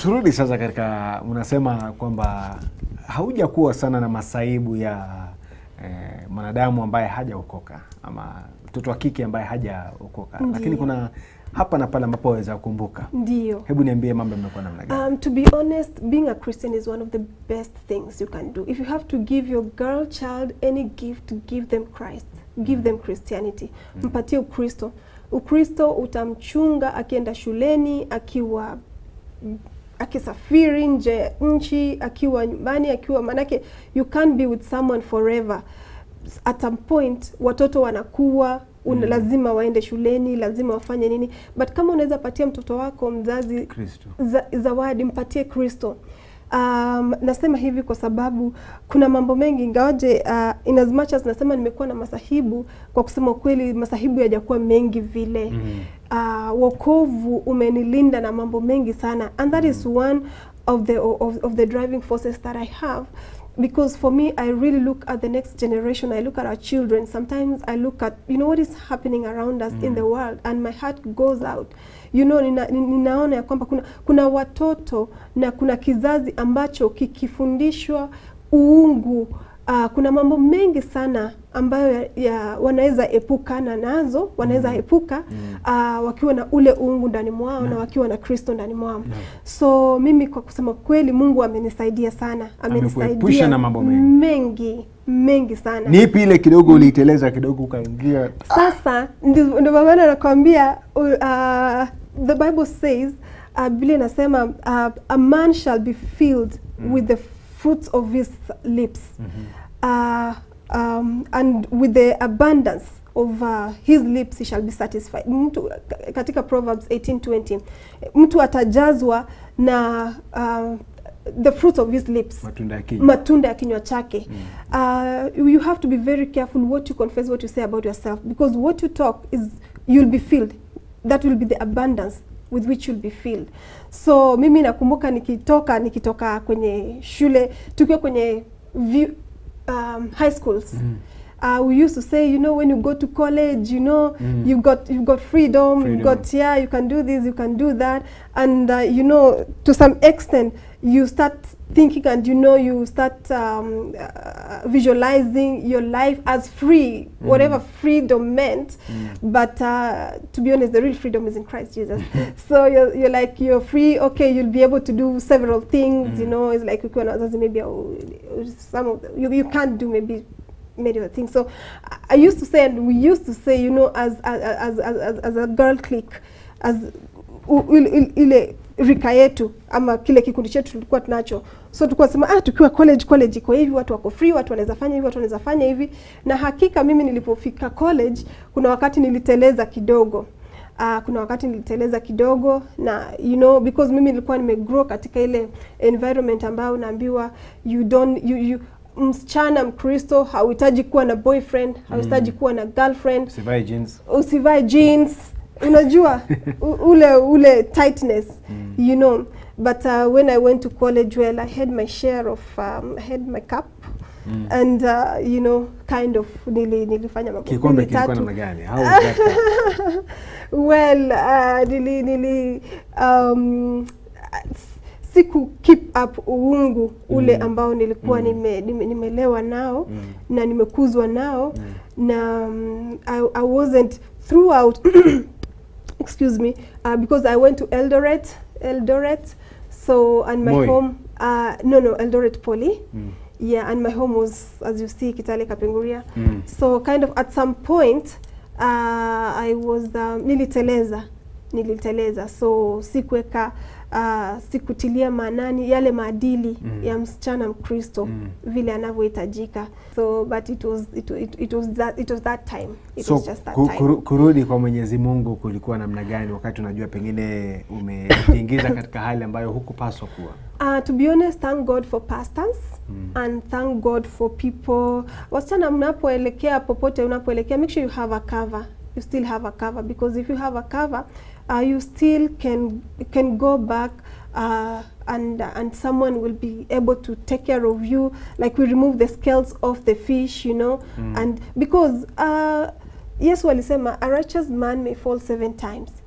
turudi sasa katika unasema kwamba haujakuwa sana na masaibu ya eh, mwanadamu ambaye hajaokoka ama mtoto wa kike ambaye hajaokoka, Ndiyo. lakini kuna hapa na pale ambapo waweza kukumbuka. Ndio. Hebu niambie mambo yamekuwa namna gani? Um, to be honest, being a Christian is one of the best things you can do. If you have to give your girl child any gift, give them Christ. Give them Christianity. Mpatie Ukristo. Ukristo utamchunga akienda shuleni, akiwa akisafiri nje ya nchi, akiwa nyumbani, akiwa manake you can't be with someone forever. At some point watoto wanakuwa una, Mm. lazima waende shuleni, lazima wafanye nini, but kama unaweza patia mtoto wako mzazi Kristo. za, zawadi mpatie Kristo. Um, nasema hivi kwa sababu kuna mambo mengi ingawaje, uh, in as much as nasema nimekuwa na masahibu, kwa kusema ukweli masahibu yajakuwa mengi vile Mhm. uh, wokovu umenilinda na mambo mengi sana and that is one of the of, of the driving forces that I have because for me I really look at the next generation I look at our children sometimes I look at you know what is happening around us in the world and my heart goes out you know nina, ni- ninaona ya kwamba kuna, kuna watoto na kuna kizazi ambacho kikifundishwa uungu Uh, kuna mambo mengi sana ambayo ya, ya wanaweza epukana nazo wanaweza epuka uh, wakiwa na ule uungu ndani mwao na wakiwa na Kristo ndani mwao. So mimi kwa kusema kweli Mungu amenisaidia sana, Amekuepusha amenisaidia na mambo mengi. mengi mengi sana. Ni ipi ile kidogo uliiteleza kidogo ukaingia Sasa ndio ndio maana nakwambia uh, the Bible says uh, Biblia inasema uh, a man shall be filled with the fruits of his lips uh, um, and with the abundance of uh, his lips he shall be satisfied. Mtu katika Proverbs 18:20 mtu atajazwa na uh, the fruits of his lips matunda ya kinywa? matunda ya kinywa chake uh, you have to be very careful what you confess what you say about yourself because what you talk is you'll be filled that will be the abundance with which you'll be filled so mimi nakumbuka nikitoka nikitoka kwenye shule tukiwa kwenye view, um, high schools Uh, we used to say, you know, when you go to college, you know, Mm. you've got you've got freedom, Freedom. you've got yeah, you can do this, you can do that, and uh, you know, to some extent, you start thinking and you know, you start um, uh, visualizing your life as free, whatever freedom meant. But uh, to be honest, the real freedom is in Christ Jesus. so you're, you're like you're free. Okay, you'll be able to do several things. You know, it's like you can maybe uh, some of the, you, you can't do maybe many other things. So I- I used to say, and we used to say, you know, as as as as, as a girl clique, as u- il- il- ile rika yetu ama kile kikundi chetu tulikuwa tunacho, so tulikuwa sema ah, tukiwa college, college iko hivi, watu wako free, watu wanaweza fanya hivi, watu wanaweza fanya hivi. Na hakika mimi nilipofika college, kuna wakati niliteleza kidogo. Uh, kuna wakati niliteleza kidogo na you know because mimi nilikuwa nimegrow katika ile environment ambayo unaambiwa you don't you, you msichana mkristo hauhitaji kuwa na boyfriend hauhitaji kuwa na girlfriend Usivae jeans. usivae jeans unajua u- ule ule tightness you know but uh, when i went to college well i had my share of um, i had my cup and uh, you know kind of nili, nilifanya mambo Kikombe mbili, kilikuwa tatu. namna gani? How was that? well uh, nili, nili um, s- siku keep up uungu ule Mm. ambao nilikuwa Mm. nime, nime, nimelewa nao Mm. na nimekuzwa nao na um, I, I wasn't throughout excuse me uh, because I went to Eldoret Eldoret so and my Moi. home uh, no no Eldoret Poly Mm. yeah and my home was as you see Kitale Kapenguria Mm. so kind of at some point uh, I was um, niliteleza niliteleza so sikuweka uh, sikutilia maanani yale maadili Mm. ya msichana Mkristo Mm. vile anavyohitajika so but it was it, it, it was that it was that time it so was just that ku- time kuru, kurudi kwa Mwenyezi Mungu kulikuwa namna gani wakati unajua pengine umejiingiza katika hali ambayo hukupaswa kuwa? Uh, to be honest, thank God for pastors Mm. and thank God for people. Wasichana mnapoelekea popote unapoelekea, make sure you have a cover. You still have a cover because if you have a cover, uh, you still can can go back uh, and and someone will be able to take care of you. Like we remove the scales off the fish, you know, Mm. and because uh, Yesu alisema a righteous man may fall seven times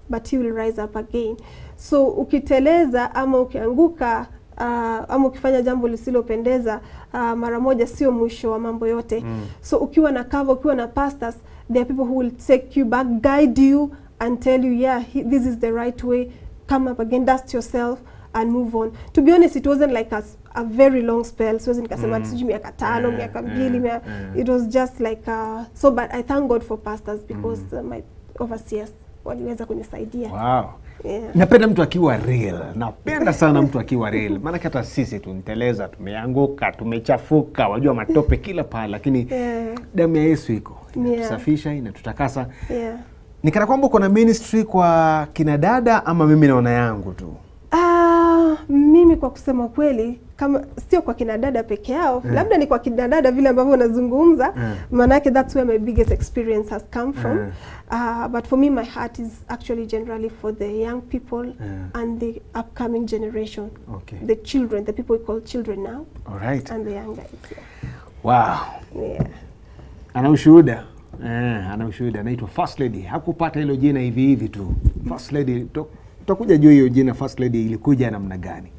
but he will rise up again so ukiteleza ama ukianguka uh, ama ukifanya jambo lisilopendeza uh, mara moja sio mwisho wa mambo yote Mm. so ukiwa na cover ukiwa na pastors there are people who will take you back guide you and tell you yeah he, this is the right way come up again dust yourself and move on to be honest it wasn't like a, s- a very long spell siwezi nikasema Mm. mm. sijui miaka tano Eh, miaka eh, mbili mia, eh. it was just like uh, so but i thank god for pastors because uh, my overseers waliweza kunisaidia Wow. yeah. Napenda mtu akiwa real, napenda sana mtu akiwa real, maanake hata sisi tunteleza, tumeanguka, tumechafuka, wajua matope kila pale, lakini Yeah. damu ya Yesu iko Yeah. inatusafisha, inatutakasa. Yeah. Ni kana kwamba uko na ministry kwa kina dada, ama mimi naona yangu tu? Ah, mimi kwa kusema kweli kama sio kwa kina dada peke yao Eh. labda ni kwa kina dada vile ambavyo unazungumza Eh. maanake that's where my biggest experience has come from Eh. uh, but for me my heart is actually generally for the young people Eh. and the upcoming generation Okay. the children the people we call children now Alright. and the young guys Wow. yeah. yeah. Ana ushuhuda eh, ana ushuhuda. Anaitwa First Lady. Hakupata hilo jina hivi hivi tu. First Lady, to- tutakuja juu hiyo jina First Lady ilikuja namna gani.